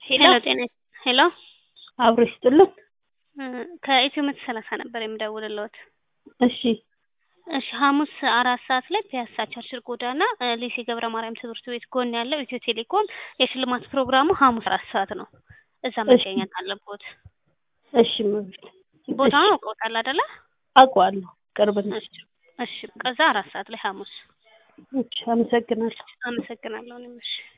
ሄሎ ጤና ሄሎ አብሮ ይስጥልን። ከኢትዮ መቶ ሰላሳ ነበር የምደውልልዎት። እሺ እሺ ሐሙስ አራት ሰዓት ላይ ፒያሳ ቸርችል ጎዳና ሊሴ ገብረ ማርያም ትምህርት ቤት ጎን ያለው ኢትዮ ቴሌኮም የሽልማት ፕሮግራሙ ሐሙስ አራት ሰዓት ነው። እዛ መገኘት አለብዎት። እሺ መብት ቦታውን አውቀውታል አይደለ? አውቀዋለሁ። ቅርብ ነው። እሺ እሺ ከዛ አራት ሰዓት ላይ ሐሙስ እሺ አመሰግናለሁ። አመሰግናለሁ እኔም እሺ